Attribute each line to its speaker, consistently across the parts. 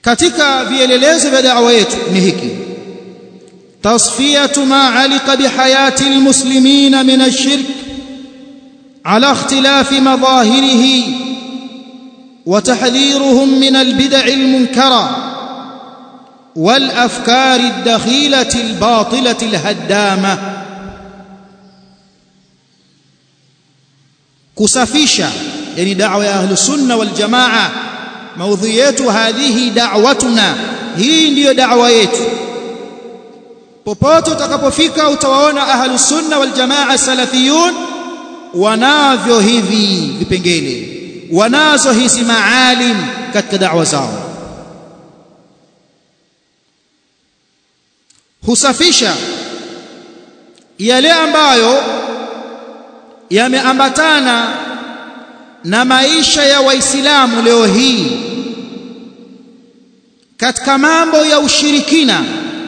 Speaker 1: katika vielelezo vya da'wa yetu ni hiki tasfiyatu ma alika bihayati almuslimina min ash-shirk ala ikhtilafi madahirihi وتحذيرهم من البدع المنكره والافكار الدخيله الباطله الهدامه kusafisha yani da'wa ya ahlus sunna wal jamaa maudhui yetu hadhihi da'watuna hii ndiyo da'wa yetu popote utakapofika utawaona ahlus sunna wal jamaa salafiyun wanavyo hivi vipengele wanazo hizi maalim katika da'wa zao husafisha yale ambayo yameambatana na maisha ya waislamu leo hii katika mambo ya ushirikina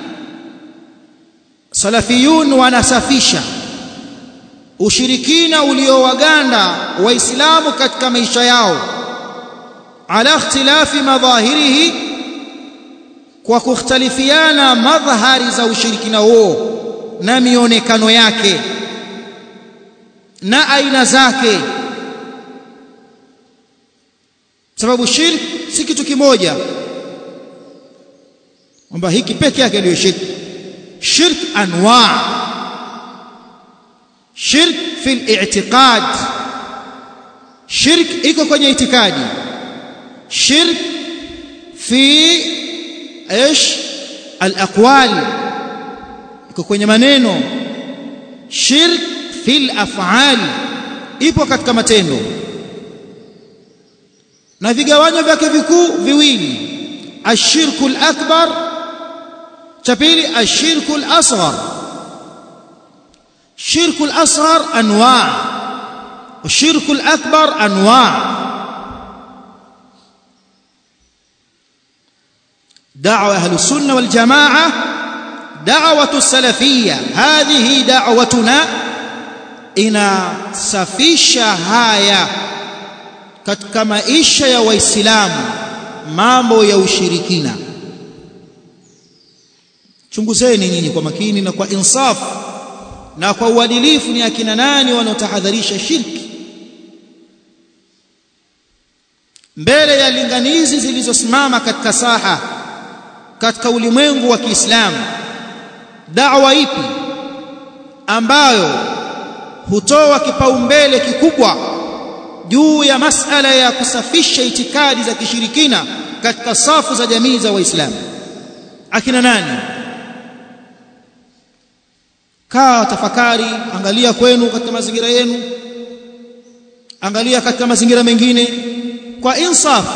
Speaker 1: salafiyun wanasafisha ushirikina uliowaganda waislamu katika maisha yao ala ikhtilafi madhahirihi kwa kukhtalifiana madhahari za ushirikina huo na mionekano yake na aina zake sababu shirk si kitu kimoja kwamba hiki peke yake ndio shirk shirk anwa shirk fi al-i'tiqad shirk iko kwenye itikadi shirk fi ايش الاقوال iko kwenye maneno shirk fil af'al ipo katika matendo na vigawanyo vyake vikuu viwili ashirku al-akbar cha pili ashirku al-asghar shirku al-asghar anwa' والشرك الأكبر أنواع دعوة أهل السنة والجماعة دعوة السلفية هذه دعوتنا inasafisha haya katika maisha ya waislamu mambo ya ushirikina chunguzeni nyinyi kwa makini na kwa insaf na kwa uadilifu ni akina nani wanaotahadharisha shirki mbele ya linganizi zilizosimama katika saha katika ulimwengu wa Kiislamu da'wa ipi ambayo hutoa kipaumbele kikubwa juu ya masala ya kusafisha itikadi za kishirikina katika safu za jamii za Waislamu akina nani kaa tafakari angalia kwenu katika mazingira yenu angalia katika mazingira mengine kwa insaf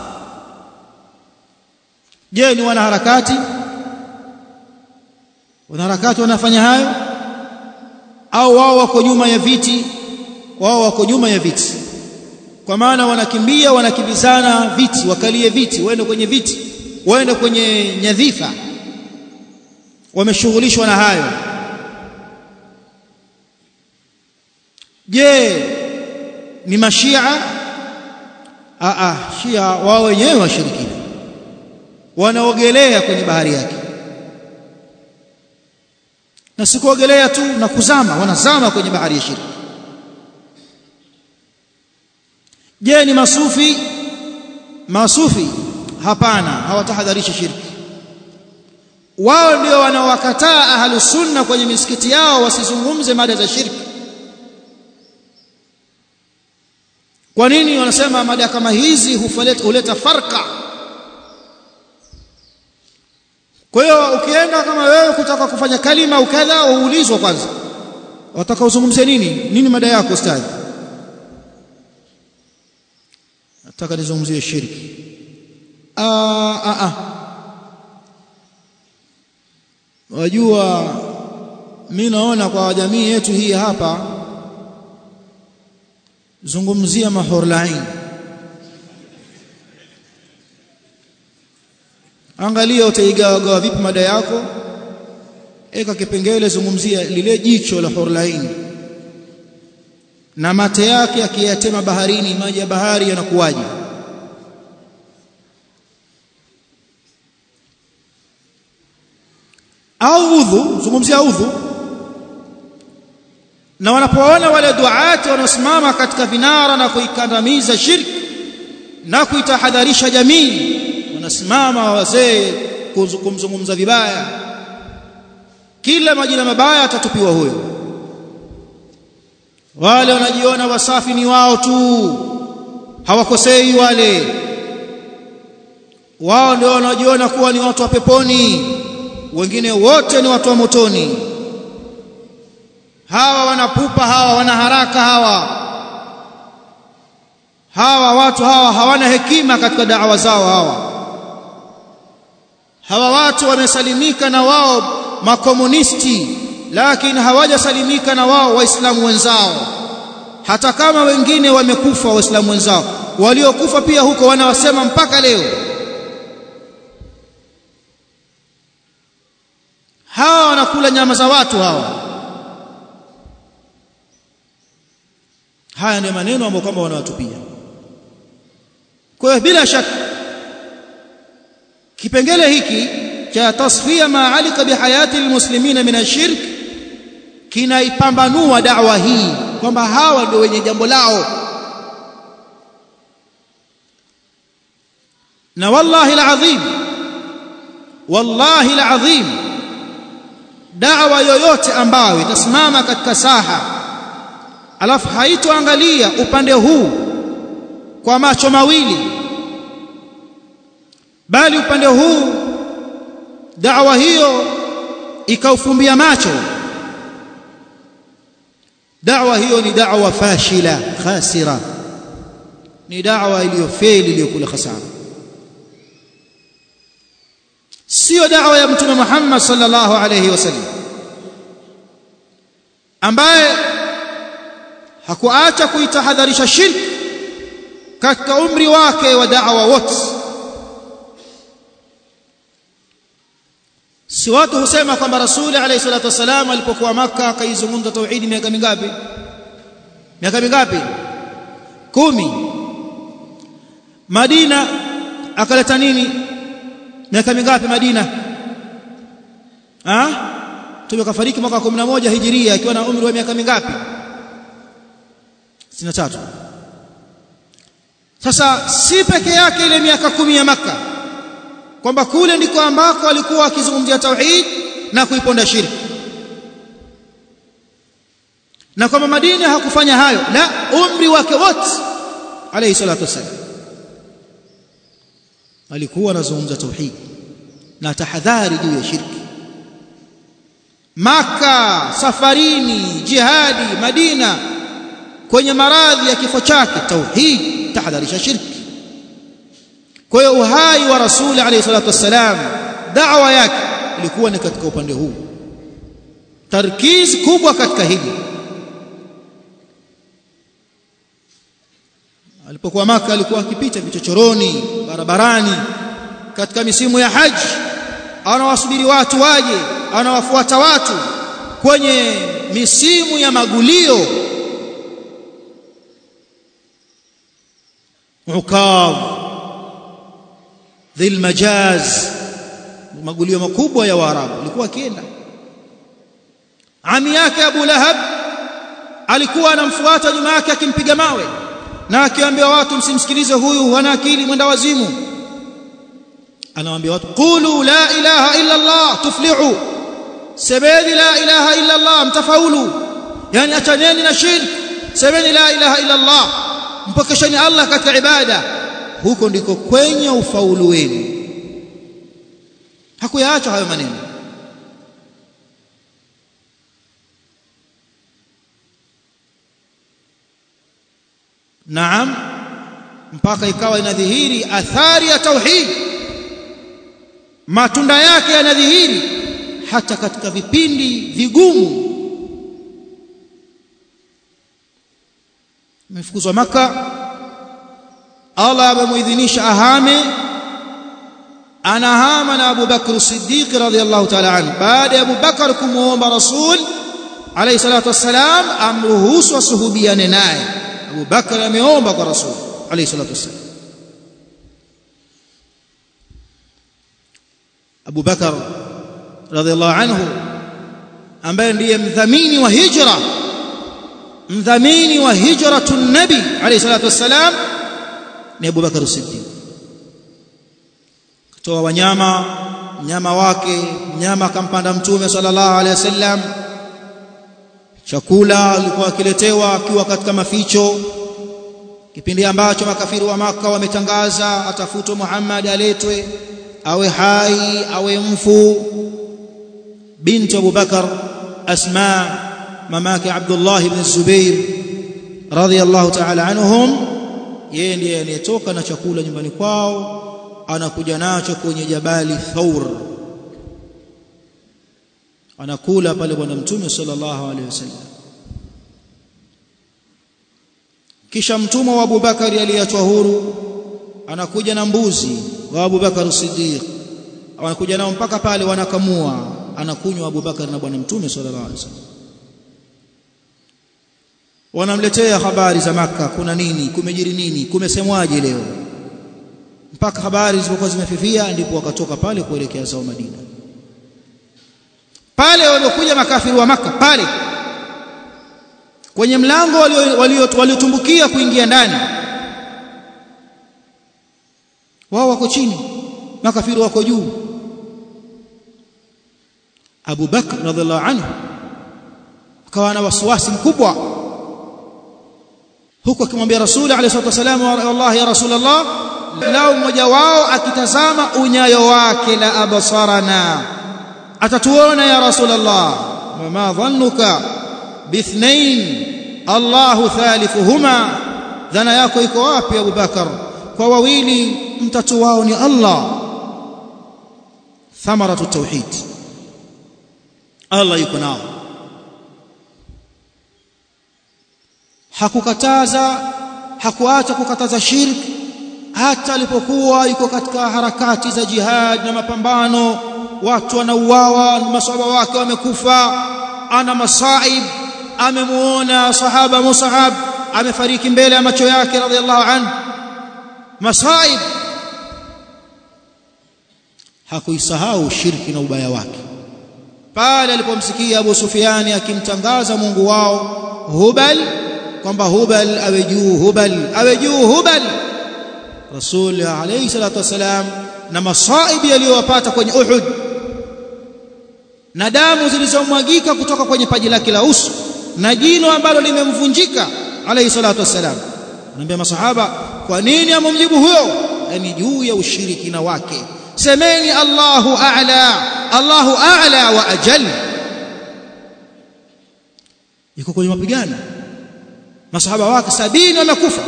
Speaker 1: je ni wanaharakati wanaharakati wanafanya hayo au wao wako nyuma ya viti wao wako nyuma ya viti kwa maana wanakimbia wanakimbizana viti wakalie viti waende kwenye viti waende kwenye nyadhifa wameshughulishwa na hayo je ni mashia a a shia wao wenyewe washirikina wanaogelea kwenye bahari yake na sikuogelea tu na kuzama wanazama kwenye bahari ya shirki je ni masufi masufi hapana hawatahadharisha shirki wao ndio wanaowakataa ahlus sunna kwenye misikiti yao wasizungumze mada za shirki kwa nini wanasema mada kama hizi hufaleta huleta farka kwa hiyo ukienda kama wewe kutaka kufanya kalima au kadha uulizwa kwanza wataka uzungumzie nini nini mada yako ustadhi nataka nizungumzie shirki ah ah ah wajua mimi naona kwa jamii yetu hii hapa zungumzia mahorlain angalia utaigawagawa vipi mada yako eka kipengele zungumzia lile jicho la hurlain na mate yake akiyatema baharini maji ya bahari yanakuwaje au udhu zungumzia udhu na wanapoona wale duati wanaosimama katika vinara na kuikandamiza shirki na kuitahadharisha jamii wanasimama wazee kumzungumza vibaya kila majina mabaya atatupiwa huyo wale wanajiona wasafi ni wao tu hawakosei wale wao ndio wanajiona kuwa ni watu wa peponi wengine wote ni watu wa motoni hawa wanapupa hawa wana haraka hawa hawa watu hawa hawana hekima katika da'wa zao hawa hawa watu wamesalimika na wao makomunisti lakini hawajasalimika na wao waislamu wenzao hata kama wengine wamekufa waislamu wenzao waliokufa pia huko wanawasema mpaka leo hawa wanakula nyama za watu hawa haya ndio maneno ambayo kwamba wanawatupia kwa hiyo bila shaka kipengele hiki cha tasfia ma alika bihayati almuslimina min ashirk kinaipambanua da'wa hii kwamba hawa ndio wenye jambo lao na wallahi alazim wallahi alazim da'wa yoyote ambayo itasimama katika saha alafu haitoangalia upande huu kwa macho mawili bali upande huu da'wa hiyo ikaufumbia macho da'wa hiyo ni da'wa fashila khasira ni da'wa iliyofeli iliyokula khasara sio da'wa ya mtume Muhammad sallallahu alayhi wasallam ambaye hakuacha kuitahadharisha shirki katika umri wake wa da'wa wote si watu husema kwamba rasuli alayhi salatu wasalam alipokuwa maka akaizungumza tauhidi miaka mingapi miaka mingapi kumi Madina akaleta nini miaka mingapi Madina ah tumekafariki mwaka 11 hijiria akiwa na umri wa miaka mingapi 63 sasa si peke yake ile miaka kumi ya maka kwamba kule ndiko ambako alikuwa akizungumzia tauhid na kuiponda shirki na kwamba Madina hakufanya hayo la umri wake wote alayhi salatu wasallam alikuwa anazungumza tauhid na tahadhari juu ya shirki maka safarini jihadi Madina kwenye maradhi ya kifo chake tauhid tahadharisha shirki kwa hiyo uhai wa rasuli alayhi salatu wassalam da'wa yake ilikuwa ni katika upande huu tarkiz kubwa katika hili alipokuwa maka alikuwa akipita vichochoroni barabarani katika misimu ya haji anawasubiri watu waje anawafuata watu kwenye misimu ya magulio ukav dhil majaz magulio makubwa ya waarabu alikuwa akienda ami yake Abu Lahab alikuwa anamfuata nyuma yake akimpiga mawe na akiwaambia watu msimsikilize huyu hana akili mwenda wazimu anawaambia watu qulu la ilaha illa Allah tuflihu semeni la ilaha illa Allah mtafaulu yani achaneni na shirk semeni la ilaha illa Allah mpokesheni Allah katika ibada huko ndiko kwenye ufaulu wenu hakuyaacha hayo maneno Naam mpaka ikawa inadhihiri athari ya tauhid matunda yake yanadhihiri hata katika vipindi vigumu amefukuzwa maka Allah amemuidhinisha ahame anahama na Abu Bakr Siddiq radhiyallahu ta'ala anhu baada ya Abu Bakr kumuomba Rasul alayhi salatu wassalam amruhusu asuhubiane naye Abu Bakr ameomba kwa Rasul alayhi salatu wassalam Abu Bakr radhiallahu anhu ambaye ndiye mdhamini wa hijra mdhamini wa hijratu nabi alayhi salatu wassalam ni Abu Bakar Siddiq kutoa wanyama mnyama wake mnyama akampanda mtume sallallahu alaihi wasallam chakula alikuwa akiletewa akiwa katika maficho kipindi ambacho makafiri wa maka wametangaza atafutwe Muhammad aletwe awe hai awe mfu binti Abu Bakar Asma mamake Abdullah ibn Zubair radhiyallahu ta'ala anhum yeye ndiye anayetoka na chakula nyumbani kwao anakuja nacho kwenye jabali Thawr anakula pale bwana mtume sallallahu alaihi wasallam kisha mtumwa wa Abubakari aliyachwa huru anakuja na mbuzi wa Abubakar Siddiq anakuja nao mpaka pale wanakamua anakunywa Abubakar na bwana mtume sallallahu alaihi wasallam wanamletea habari za maka kuna nini kumejiri nini kumesemwaje leo mpaka habari zilipokuwa zimefifia ndipo wakatoka pale kuelekea zao Madina pale waliokuja makafiri wa maka pale kwenye mlango waliotumbukia kuingia ndani wao wako chini makafiri wako juu Abu Bakr radhiallahu anhu akawa na wasiwasi mkubwa huku akimwambia Rasuli alayhi salatu wasallam wallahi ya Rasulullah lao mmoja wao akitazama unyayo wake la abasarana atatuona ya Rasulullah ma dhannuka bithnain Allahu thalithuhuma dhana yako iko wapi Abu Bakar kwa wawili mtatu wao ni Allah thamaratu tauhid Allah yuko nao hakukataza hakuacha kukataza shirki hata alipokuwa yuko katika harakati za jihad na mapambano watu wanauawa maswahaba wake wamekufa ana masaib amemuona sahaba Mus'ab amefariki mbele ya macho yake radhiallahu anhu masaib hakuisahau shirki na ubaya wake pale alipomsikia Abu Sufiani akimtangaza Mungu wao Hubal kwamba Hubal awe juu Hubal awe juu Hubal Rasul alayhi salatu wasalam na masaibi yaliyowapata kwenye Uhud na damu zilizomwagika kutoka kwenye paji lake la uso na jino ambalo limemvunjika alayhi salatu wasalam anambia masahaba kwa nini amemjibu huyo yani juu ya ushirikina wake semeni Allahu a'la Allahu a'la wa ajal yuko kwenye mapigano masahaba wake sabini wamekufa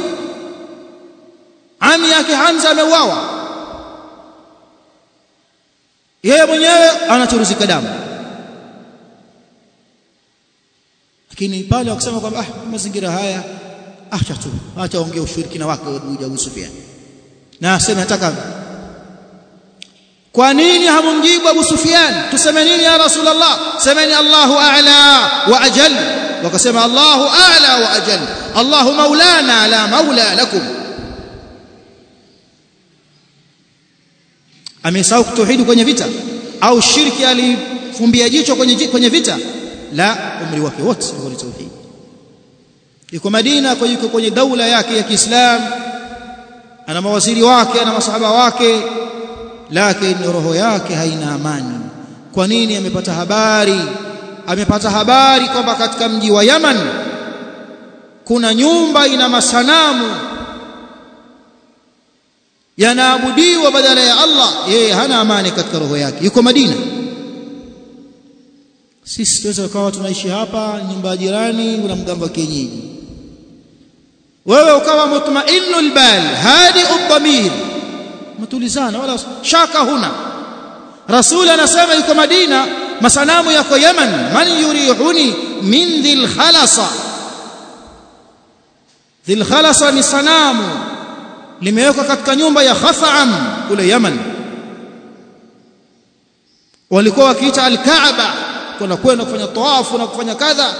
Speaker 1: ami yake Hamza ameuawa yeye mwenyewe anachuruzika damu lakini pale wakisema kwamba ah mazingira haya acha tu acha ongea ushirikina wake Abu Sufyan na aseme nataka kwa nini hamumjibu Abu Sufyan tuseme nini ya Rasulullah semeni Allahu a'la wa ajal wakasema Allahu a'la wa ajal Allahu maulana la maula lakum amesahau kutohidi kwenye vita au shirki alifumbia jicho kwenye kwenye vita la umri wake wote ni tauhid yuko Madina kwa yuko kwenye daula yake ya Kiislamu ana mawaziri wake ana masahaba wake lakini roho yake haina amani kwa nini amepata habari amepata habari kwamba katika mji wa Yaman kuna nyumba ina masanamu yanaabudiwa badala ya Allah yeye hana amani katika roho yake yuko Madina sisi tuweza kuwa tunaishi hapa nyumba ya jirani kuna mganga wa kienyeji wewe ukawa mutmainul bal hadi udhamir mtulizana wala shaka huna rasul anasema yuko Madina masanamu yako Yaman man yurihuni min dhil khalasa dhil khalasa ni sanamu limewekwa katika nyumba ya Khatham kule Yaman walikuwa wakiita al-Kaaba kuna kwenda kufanya tawafu na kufanya kadha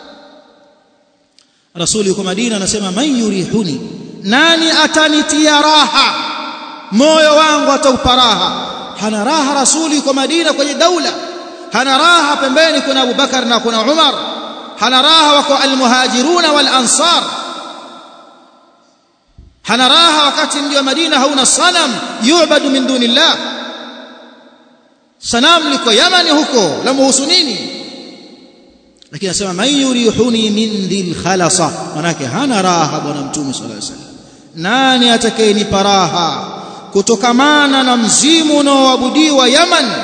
Speaker 1: Rasuli yuko Madina anasema man yurihuni nani atanitia raha moyo wangu ataupa raha hana raha rasuli yuko Madina kwenye daula hana raha pembeni kuna Abu Bakar na kuna Umar hana raha wako almuhajiruna wal ansar hana raha wakati mji wa Madina hauna sanam yu'badu min dunillah sanam liko Yamani huko la muhusu nini lakini anasema man yurihuni min dhil khalasa manake hana raha bwana mtume sallallahu alaihi wasallam nani atakayenipa raha kutokamana na mzimu unaoabudiwa Yaman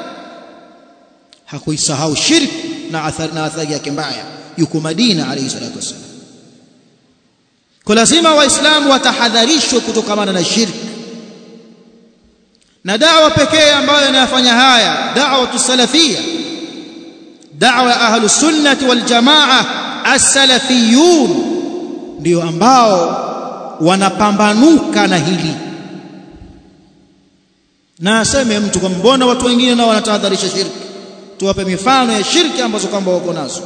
Speaker 1: hakuisahau shirk na athari na athari yake mbaya yuko Madina alayhi salatu wasallam kwa lazima waislamu watahadharishwe kutokamana na shirk na da'wa pekee ambayo inafanya haya da'wa tusalafia da'wa ya ahlus sunnati wal jamaa as-salafiyun ndio ambao wanapambanuka na hili na aseme mtu kwa mbona watu wengine nao wanatahadharisha shirki tuwape mifano ya shirki ambazo kwamba wako nazo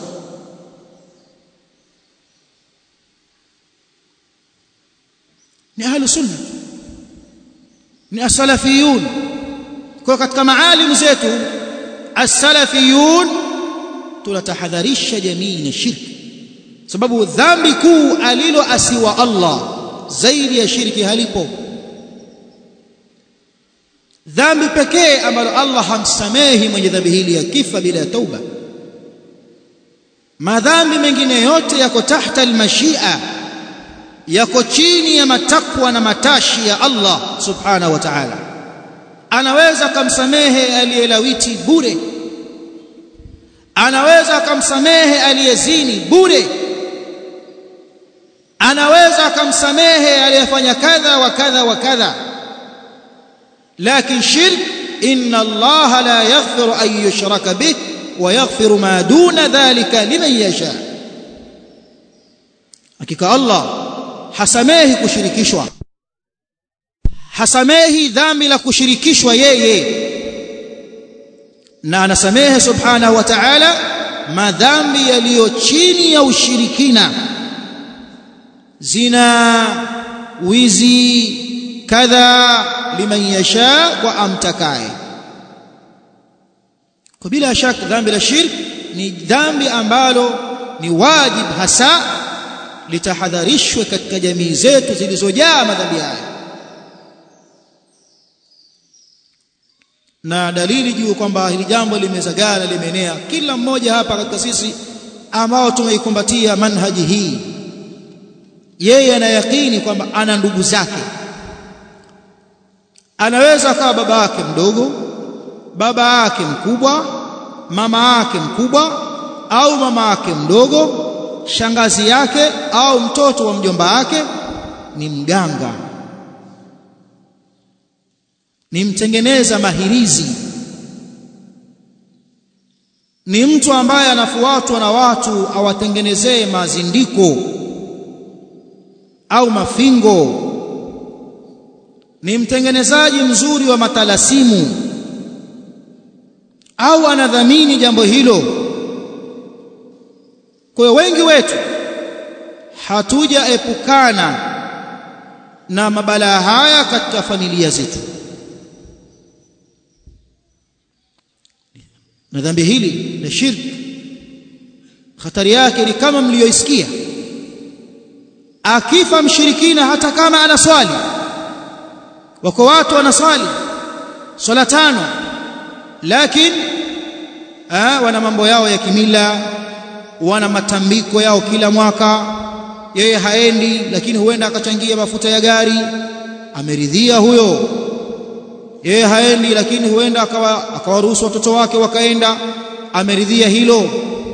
Speaker 1: ni ahlu sunna ni as-salafiyun kwa katika maalimu zetu as-salafiyun tunatahadharisha jamii na shirki sababu dhambi kuu aliloasiwa Allah zaidi ya shirki halipo dhambi pekee ambalo Allah hamsamehi mwenye dhambi hili ya kifa bila ya tauba madhambi mengine yote yako tahta almashia yako chini ya matakwa na matashi ya Allah subhanahu wa ta'ala anaweza kumsamehe aliyelawiti bure anaweza kumsamehe aliyezini bure anaweza kumsamehe aliyefanya kadha wa kadha wa kadha لكن شرك إن الله لا يغفر أن يشرك به ويغفر ما دون ذلك لمن يشاء hakika Allah hasamehi kushirikishwa hasamehi dhambi la kushirikishwa yeye na anasamehe subhanahu wa ta'ala madhambi yaliyo chini ya ushirikina zina wizi kadha liman yasha wa amtakaye kwa bila shaka dhambi la shirk ni dhambi ambalo ni wajib hasa litahadharishwe katika jamii zetu zilizojaa madhambi haya na dalili juu kwamba hili jambo limezagana limeenea kila mmoja hapa katika sisi ambao tumeikumbatia manhaji hii yeye anayakini kwamba ana ndugu zake anaweza akawa baba yake mdogo baba yake mkubwa mama yake mkubwa au mama yake mdogo shangazi yake au mtoto wa mjomba wake ni mganga ni mtengeneza mahirizi ni mtu ambaye anafuatwa na watu awatengenezee mazindiko au mafingo ni mtengenezaji mzuri wa matalasimu au anadhamini jambo hilo kwa wengi wetu hatujaepukana na mabalaa haya katika familia zetu na dhambi hili la shirki hatari yake ni kama mlioisikia akifa mshirikina hata kama anaswali wako watu wanaswali swala tano lakini wana mambo yao ya kimila wana matambiko yao kila mwaka yeye haendi lakini huenda akachangia mafuta ya gari ameridhia huyo yeye haendi lakini huenda akawa akawaruhusu watoto wake wakaenda ameridhia hilo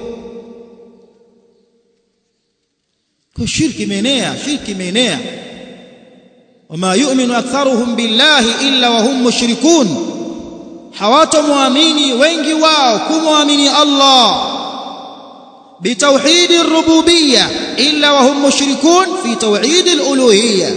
Speaker 1: kwa shirki imeenea shirki imeenea wama yu'minu aktharuhum billahi illa wa hum mushrikun hawatomwamini wengi wao kumwamini Allah bitauhid ar-rububiyyah illa wa hum mushrikun fi tauhid al-uluhiyyah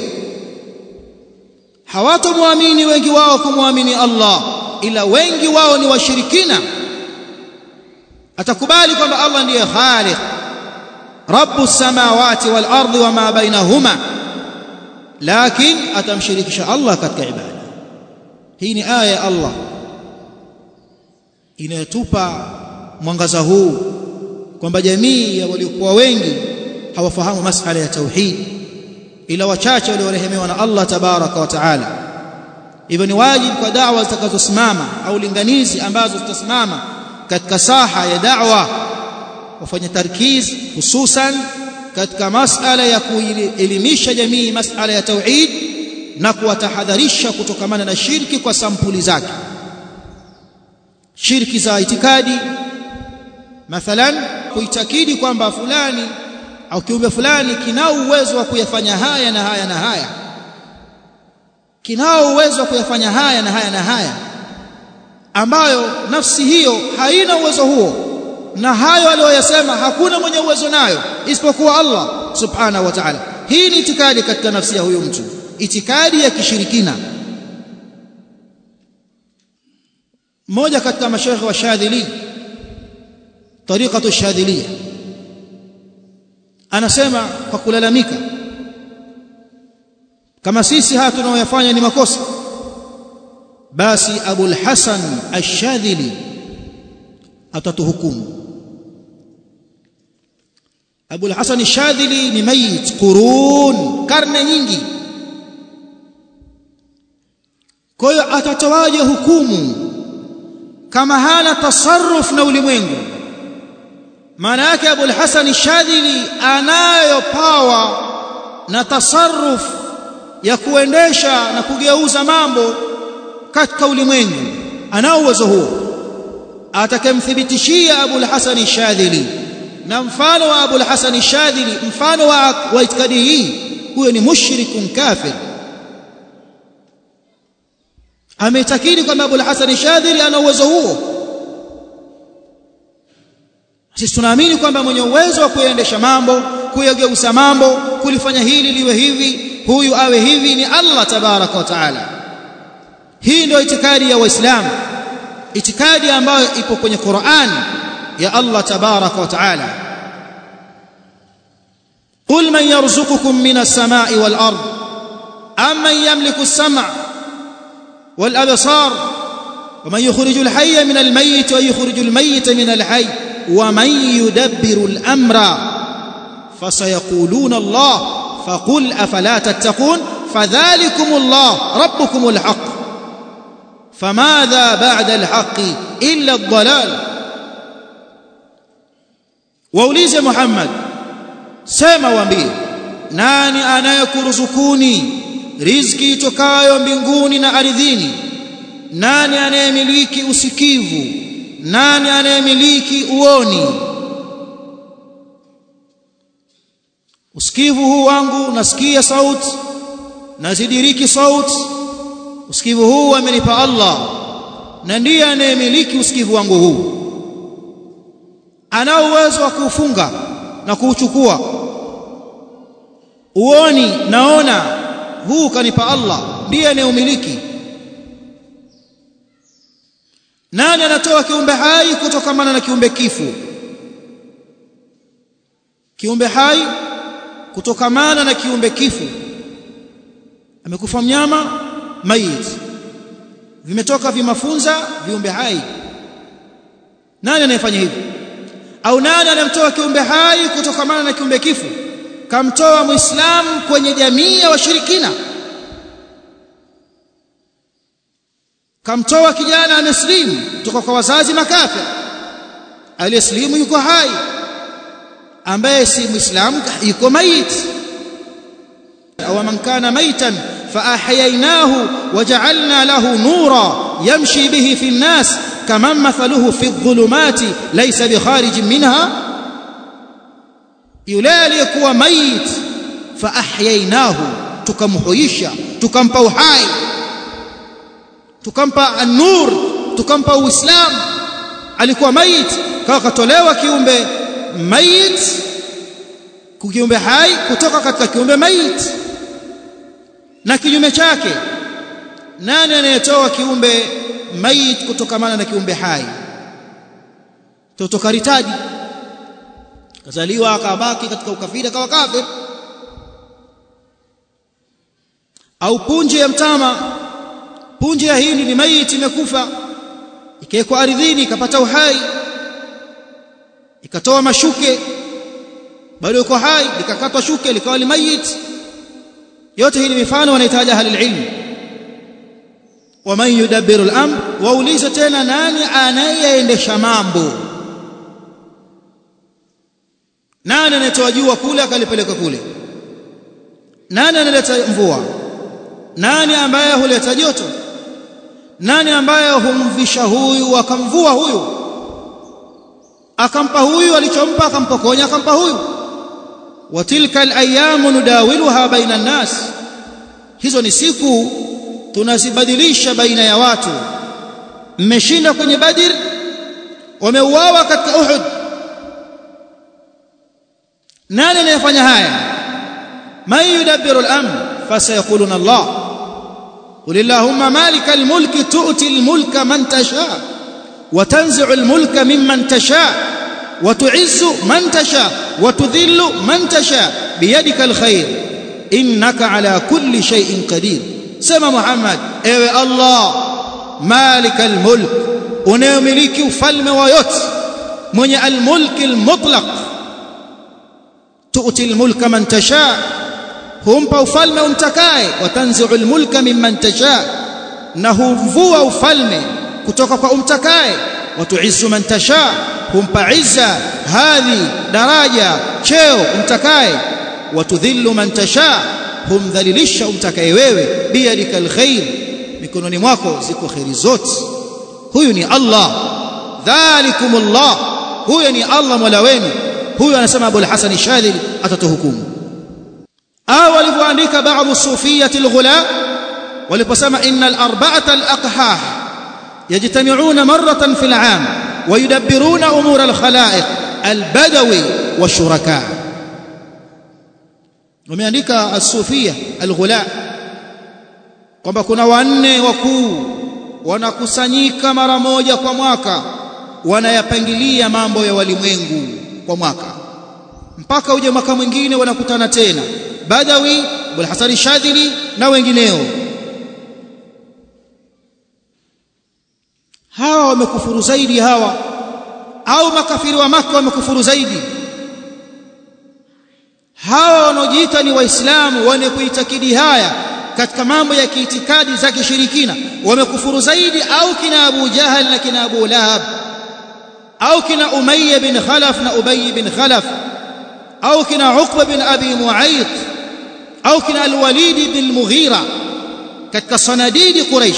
Speaker 1: hawatomwamini wengi wao kumwamini Allah ila wengi wao ni washirikina atakubali kwamba Allah ndiye khaliq rabbus samawati wal ardi wama bainahuma lakini atamshirikisha Allah katika ibada hii ni aya ya Allah inayotupa mwangaza huu kwamba jamii ya waliokuwa wengi hawafahamu masala ya tauhid ila wachache waliorehemewa na Allah tabaraka wa taala hivyo ni wajibu kwa da'wa zitakazosimama au linganizi ambazo zitasimama katika saha ya da'wa wafanye tarkiz hususan katika masala ya kuelimisha jamii masala ya tauhid na kuwatahadharisha kutokamana na shirki kwa sampuli zake shirki za itikadi mathalan kuitakidi kwamba fulani au kiumbe fulani kinao uwezo wa kuyafanya haya na haya na haya kinao uwezo wa kuyafanya haya na haya na haya ambayo nafsi hiyo haina uwezo huo na hayo aliyoyasema hakuna mwenye uwezo nayo isipokuwa Allah subhanahu wa ta'ala hii ni itikadi katika nafsi ya huyo mtu itikadi ya kishirikina mmoja katika mashaikh wa Shadhili tariqatu Shadhiliya anasema kwa kulalamika kama sisi haya tunaoyafanya ni makosa basi Abul Hasan Ash-Shadhili atatuhukumu Abul Hasan Ash-Shadhili ni mayit qurun karne nyingi kwa hiyo atatoaje hukumu kama hana tasarruf na ulimwengu maana yake Abul Hasan Ash-Shadhili anayo pawa na tasarruf ya kuendesha na kugeuza mambo katika ulimwengu anao uwezo huo atakemthibitishia Abul Hasan Shadhili na mfano wa Abul Hasan Shadhili mfano wa, wa itikadi hii huyo ni mushrikun kafir ametakidi kwamba Abul Hasan Shadhili ana uwezo huo sisi tunaamini kwamba mwenye uwezo wa kuendesha mambo kuyageuza mambo kulifanya hili liwe hivi huyu awe hivi ni Allah tabaraka wa taala hii ndio itikadi ya waislamu itikadi ambayo ipo kwenye Qur'an ya Allah tabaraka wa taala قل من يرزقكم من السماء والأرض أمن يملك السمع والأبصار ومن يخرج الحي من الميت ويخرج الميت من الحي ومن يدبر الأمر فسيقولون الله فقل أفلا تتقون فذلكم الله ربكم الحق فماذا بعد الحق إلا الضلال waulize Muhammad sema waambie nani anayekuruzukuni riziki itokayo mbinguni na ardhini nani anayemiliki usikivu nani anayemiliki uoni usikivu huu wangu nasikia sauti nazidiriki sauti usikivu huu amenipa Allah na ndiye anayemiliki usikivu wangu huu anao uwezo wa kuufunga na kuuchukua uoni naona huu kanipa Allah ndiye anayeumiliki nani anatoa kiumbe hai kutokamana na kiumbe kifu kiumbe hai kutokamana na kiumbe kifu amekufa mnyama mayit vimetoka vimafunza viumbe hai nani anayefanya hivi au nani anamtoa kiumbe hai kutokamana na kiumbe kifu kamtoa muislamu kwenye jamii ya washirikina kamtoa kijana ameslimu kutoka kwa wazazi makafir aliyeslimu yuko hai ambaye si muislamu yuko maiti au man kana maitan فأحييناه وجعلنا له نورا يمشي به في الناس كمن مثله في الظلمات ليس بخارج منها yule aliyekuwa mayit faahyainahu tukamhuisha tukampa uhai tukampa an-nur tukampa uislamu alikuwa mayit kawa katolewa kiumbe mayit kiumbe hai kutoka katika kiumbe mayit na kinyume chake nani anayetoa kiumbe mayit kutokamana na kiumbe hai toto karitaji kazaliwa akabaki katika ukafiri akawa kafir au punje ya mtama punje ya hindi ni maiti imekufa ikawekwa ardhini ikapata uhai ikatoa mashuke bado yuko hai likakatwa shuke likawa limayit yote hii ni mifano wanahitaji ahli ilmu waman yudabbiru al-amr waulize tena nani anayeendesha mambo nani anayetoa jua kule akalipeleka kule nani analeta mvua nani ambaye huleta joto nani ambaye humvisha huyu akamvua huyu akampa huyu alichompa akampokonya akampa huyu wa tilka al-ayyamu nudawiluha baina an-nas hizo ni siku tunazibadilisha baina ya watu mmeshinda kwenye Badr wameuawa katika Uhud nani anayefanya haya man yudabbiru al-amr fasayaquluna Allah قل اللهم مالك الملك تؤتي الملك من تشاء وتنزع الملك ممن تشاء وتعز من تشاء وتذل من تشاء بيدك الخير إنك على كل شيء قدير سمى محمد ايوه الله مالك الملك unayomiliki ufalme wa yote mwenye almulk almutlaq tu'ti almulka man tasha humpa ufalme umtakaye watanzi'u almulka mimman tasha na humvua ufalme kutoka kwa umtakaye watu'izzu man tasha humpa izza hadhi daraja cheo umtakaye watudhillu man tasha humdhalilisha umtakaye wewe biyadika alkhair mikononi mwako ziko khairi zote huyu ni Allah dhalikumullah huyu ni Allah mola wenu huyu anasema Abu al-Hasan Shadhili atatuhukumu au walivyoandika baadhi sufiyati alghula waliposema innal arba'ata al-aqhah yajtami'una marratan fil 'am ويدبرون امور الخلائق البدوي والشركاء wameandika as-sufia al-ghula kwamba kuna wanne wakuu wanakusanyika mara moja kwa mwaka wanayapangilia mambo ya walimwengu kwa mwaka mpaka uje mwaka mwingine wanakutana tena Badawi Abul Hasan Shadhili na wengineo hawa wamekufuru zaidi hawa au makafiri wa maka wamekufuru zaidi hawa wanaojiita ni waislamu wenye kuitakidi haya katika mambo ya kiitikadi za kishirikina wamekufuru zaidi au kina Abu Jahal na kina Abu Lahab au kina Umayya bin Khalaf na Ubay bin Khalaf au kina Uqba bin Abi Mu'ayth au kina Al-Walid bin Mughira katika sanadidi Quraysh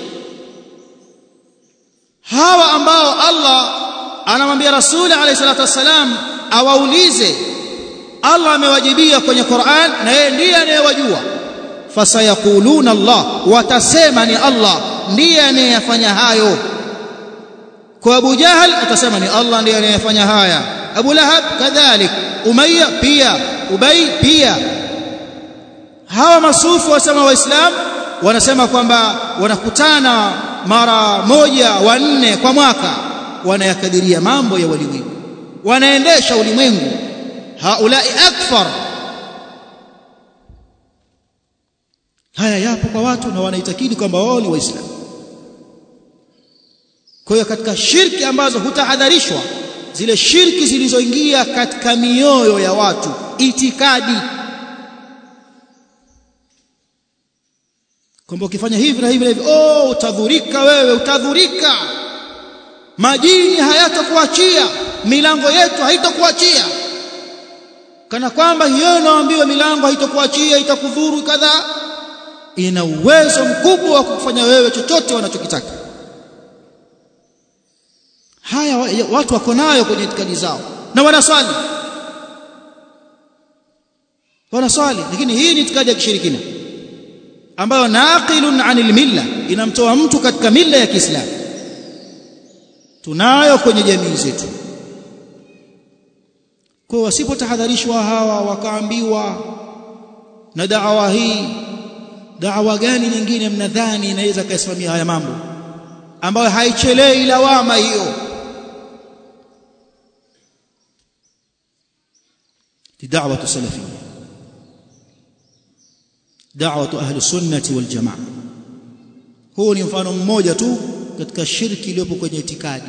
Speaker 1: hawa ambao Allah anamwambia Rasuli alayhi salatu wassalam awaulize Allah amewajibia kwenye Qur'an na yeye ndiye anayewajua fasayaquluna Allah watasema ni Allah ndiye anayefanya hayo kwa Abu Jahal atasema ni Allah ndiye anayefanya haya Abu Lahab kadhalik Umayya pia Ubay pia hawa masufu wasema waislamu wanasema kwamba wanakutana mara moja wanne kwa mwaka wanayakadiria mambo ya ulimwengu wanaendesha ulimwengu haulai akfar haya yapo kwa watu na wanaitakidi kwamba wao ni waislamu kwa hiyo katika shirki ambazo hutahadharishwa zile shirki zilizoingia katika mioyo ya watu itikadi kwamba ukifanya hivi na hivi na hivi oh utadhurika wewe utadhurika majini hayatakuachia milango yetu haitakuachia kana kwamba hiyo inaambiwa milango haitakuachia itakudhuru kadhaa ina uwezo mkubwa wa kufanya wewe chochote wanachokitaka haya watu wako nayo kwenye itikadi zao na wanaswali wanaswali lakini hii ni itikadi ya kishirikina ambayo naqilun anil milla inamtoa mtu katika milla ya Kiislamu tunayo kwenye jamii zetu kwa wasipotahadharishwa hawa wakaambiwa na da'wa hii da'wa gani nyingine mnadhani inaweza kaisimamia haya mambo ambayo haichelei lawama hiyo da'wa salafiyya da'wa ahli sunnati wal jamaa huu ni mfano mmoja tu katika shirki iliyopo kwenye itikadi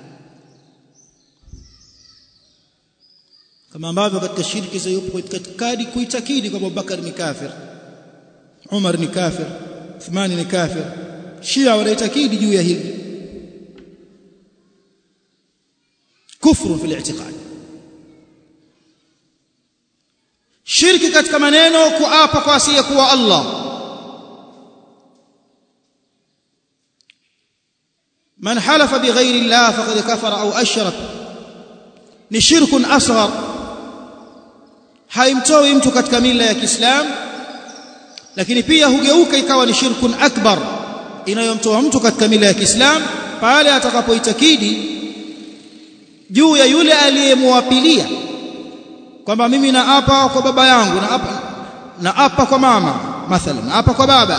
Speaker 1: kama ambavyo katika shirki zilizopo katika itikadi kuitakidi kwamba Abubakar ni kafir Umar ni kafir Uthman ni kafir Shia wanaitakidi juu ya hili kufru fil i'tiqad shirki katika maneno kuapa kwa asiyekuwa Allah man halafa bighairi Allah faqad kafara au ashrak ni shirkun asghar haimtoi mtu katika mila ya Kiislamu lakini pia hugeuka ikawa ni shirkun akbar inayomtoa mtu katika mila ya Kiislamu pale atakapoitakidi juu ya yule aliyemwapilia kwamba mimi naapa kwa baba yangu na apa na apa kwa mama mathalan naapa kwa baba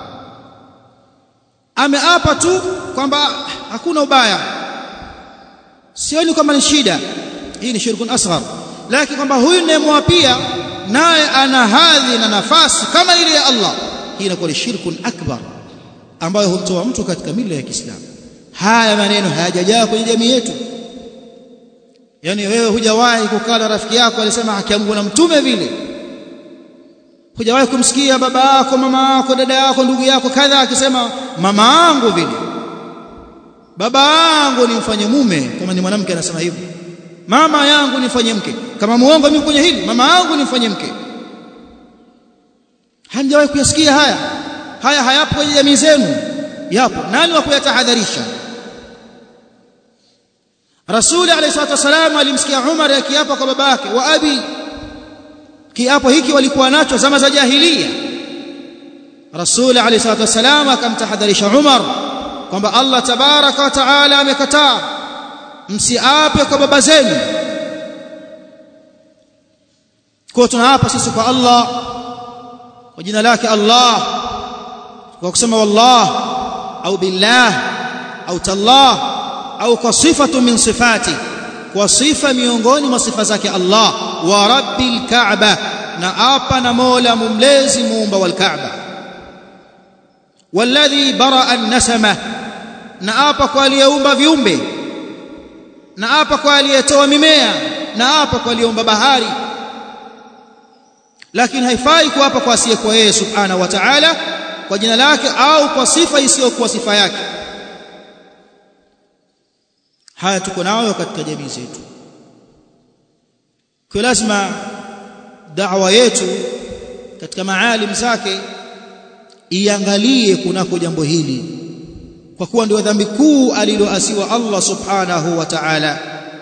Speaker 1: ameapa tu kwamba hakuna ubaya sioni kama ni shida hii ni shirkun asghar lakini kwamba huyu ninayemwapia naye ana hadhi na nafasi kama ile ya Allah hii inakuwa ni shirkun akbar ambayo humtoa mtu katika mila ya Kiislamu haya maneno hayajajaa kwenye jamii yetu yani wewe hujawahi kukaa na rafiki yako alisema haki yangu na mtume vile hujawahi kumsikia baba yako mama yako dada yako ndugu yako kadha akisema mama yangu vile baba yangu nimfanye mume kama ni mwanamke anasema hivyo mama yangu nifanye mke kama muongo mimi kwenye hili mama yangu nifanye mke hamjawahi kuyasikia haya haya hayapo kwenye jamii zenu yapo nani wa kuyatahadharisha Rasuli alayhi salatu wasalam alimsikia Umar akiapa kwa babake wa abi kiapo hiki walikuwa nacho zama za jahiliya Rasuli alayhi salatu wasalam akamtahadharisha Umar kwamba Allah tabaraka wa taala amekataa msiape kwa baba zenu kwa tunaapa sisi kwa Allah kwa jina lake Allah kwa kusema wallah au billah au tallah au kwa sifatu min sifati kwa sifa miongoni mwa sifa zake Allah wa rabbil kaaba na apa na mola mumlezi muumba wal kaaba walladhi baraa an-nasama na apa kwa aliyeumba viumbe na apa kwa aliyetoa mimea na apa kwa aliyeumba bahari lakini haifai kuapa kwa asiyekuwa yeye subhanahu wa ta'ala kwa jina lake au kwa sifa isiyokuwa sifa yake haya tuko nayo katika jamii zetu kwa lazima da'wa yetu katika maalim zake iangalie kunako jambo hili kwa kuwa ndio dhambi kuu aliloasiwa Allah subhanahu wa ta'ala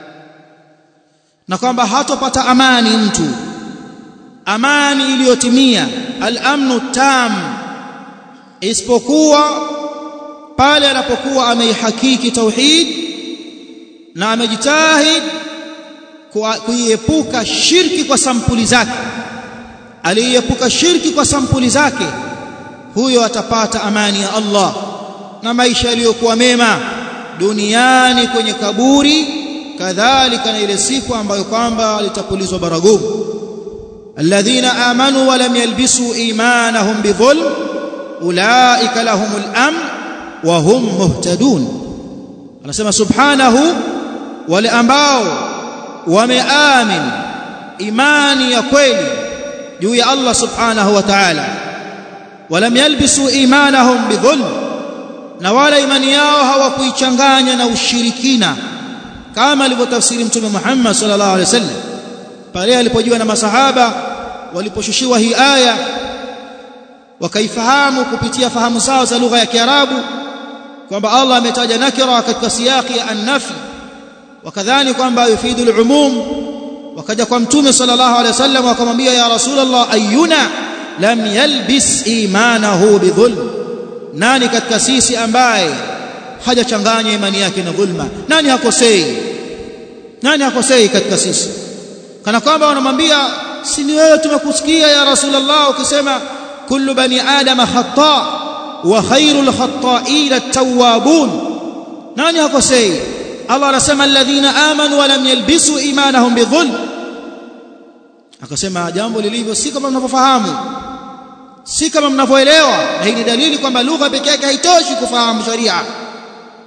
Speaker 1: na kwamba hatopata amani mtu amani iliyotimia al-amnu tam isipokuwa pale anapokuwa ameihakiki tauhid na amejitahid kuiepuka shirki kwa sampuli zake aliyeepuka shirki kwa sampuli zake huyo atapata amani ya Allah na maisha yaliyokuwa mema duniani kwenye kaburi kadhalika na ile siku ambayo kwamba litapulizwa baragumu alladhina amanu wa lam yalbisu imanahum bidhulm ulaika lahumul amn wa hum muhtadun anasema subhanahu wale ambao wameamin imani ya kweli juu ya Allah subhanahu wa ta'ala walam yalbisu imanahum bidhulm na wala imani yao hawakuichanganya na ushirikina kama alivyotafsiri mtume Muhammad sallallahu alaihi wasallam pale alipojiwa na masahaba waliposhushiwa hii aya wakaifahamu kupitia fahamu zao za lugha ya Kiarabu kwamba Allah ametaja nakira katika siyaki ya an-nafi wakadhani kwamba yufidu al-umum wakaja kwa mtume sallallahu alaihi wasallam wakamwambia ya rasulullah ayyuna lam yalbis imanahu bidhulm nani katika sisi ambaye hajachanganya imani yake na dhulma nani hakosei nani hakosei katika sisi kana kwamba wanamwambia si ni wewe tumekusikia ya rasulullah ukisema kullu bani adama khata wa khairul khata'in at-tawwabun nani hakosei Allah anasema alladhina amanu wa lam yalbisu imanahum bidhulm akasema jambo lilivyo si kama mnavyofahamu si kama mnavyoelewa na hii ni dalili kwamba lugha pekee yake haitoshi kufahamu sharia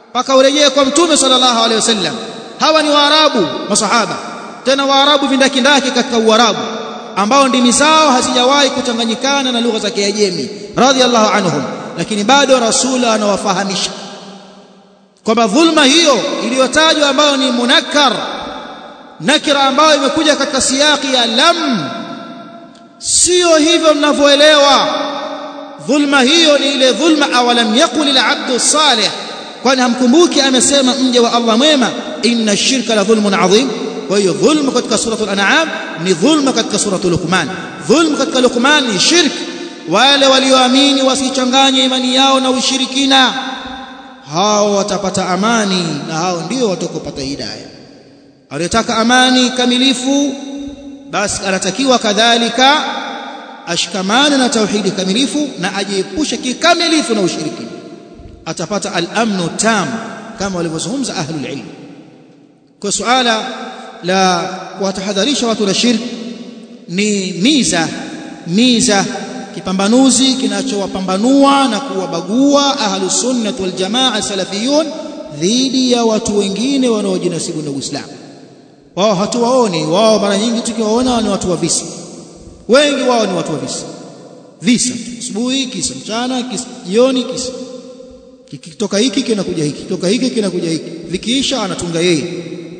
Speaker 1: mpaka urejee kwa mtume sallallahu alaihi wasallam hawa ni waarabu masahaba tena waarabu vindakindaki katika uarabu ambao ndimi zao hazijawahi kuchanganyikana na lugha za kiajemi radhiallahu anhum lakini bado rasul anawafahamisha kwamba dhulma hiyo iliyotajwa ambayo ni munakkar nakira ambayo imekuja katika siyaki ya lam sio hivyo mnavyoelewa dhulma hiyo ni ile dhulma awalam yaqul al-abdu salih kwani hamkumbuki amesema mje wa Allah mwema inna shirka la dhulmun adhim kwa hiyo dhulma katika suratul an'am ni dhulma katika suratul luqman dhulma katika luqman ni shirk wale walioamini wasichanganye imani yao na ushirikina hao watapata amani na hao ndio watakopata hidayah aliyetaka amani kamilifu basi anatakiwa kadhalika ashikamane na tauhidi kamilifu na ajiepushe kikamilifu na ushirikina atapata al-amnu tam kama walivyozungumza ahlul ilm kwa suala la kuwatahadharisha watu na shirki ni miza miza kipambanuzi kinachowapambanua na kuwabagua ahlus sunnah wal jamaa salafiyun dhidi ya watu wengine wanaojinasibu na Uislamu wao hatuwaoni wao mara nyingi tukiwaona ni watu wa visa wengi wao ni watu wa visa visa asubuhi kisa mchana kisa jioni kisa kikitoka hiki kinakuja hiki kitoka hiki kinakuja hiki vikiisha anatunga yeye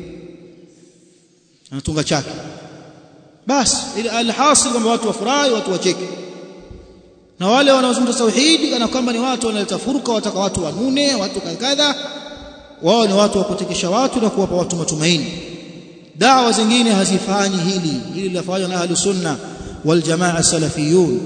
Speaker 1: anatunga chake basi ile alhasil kwamba watu wafurahi watu wacheke na wale wanaozungumza tauhidi kana kwamba ni watu wanaleta furqa wataka watu wanune watu kadha wao ni watu wa kutikisha watu na kuwapa watu matumaini dawa zingine hazifanyi hili hili linafanywa na ahlu sunna wal jamaa salafiyun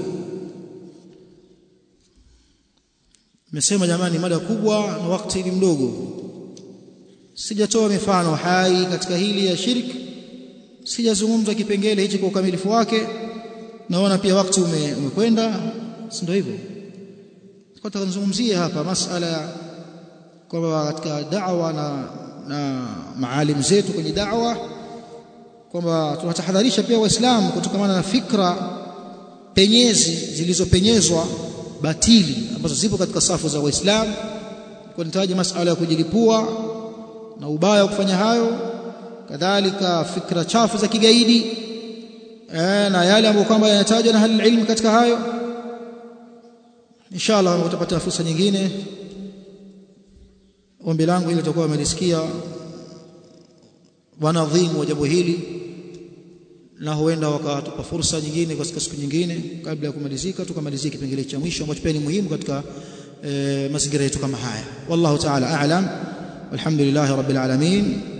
Speaker 1: Nimesema jamani mada kubwa na wakati ni mdogo. Sijatoa mifano hai katika hili ya shirki. Sijazungumza kipengele hichi kwa ukamilifu wake. Naona pia wakati ume, umekwenda, si ndio hivyo? Nataka nizungumzie hapa masala kwamba katika da'wa na na maalim zetu kwenye da'wa kwamba tunatahadharisha pia waislamu kutokana na fikra penyezi zilizopenyezwa batili ambazo zipo katika safu za waislamu kwa nitaje masala ya kujilipua na ubaya wa kufanya hayo kadhalika fikra chafu za kigaidi e, na yale ambayo kwamba yanatajwa na hali ilmu katika hayo inshallah utapata fursa nyingine ombi langu ili tutakuwa wamelisikia wanadhimu wa jambo hili na huenda wakatupa fursa nyingine katika siku nyingine kabla ya kumalizika tukamalizia kipengele cha mwisho ambacho pia ni muhimu katika e, mazingira yetu kama haya wallahu ta'ala a'lam walhamdulillahi rabbil alamin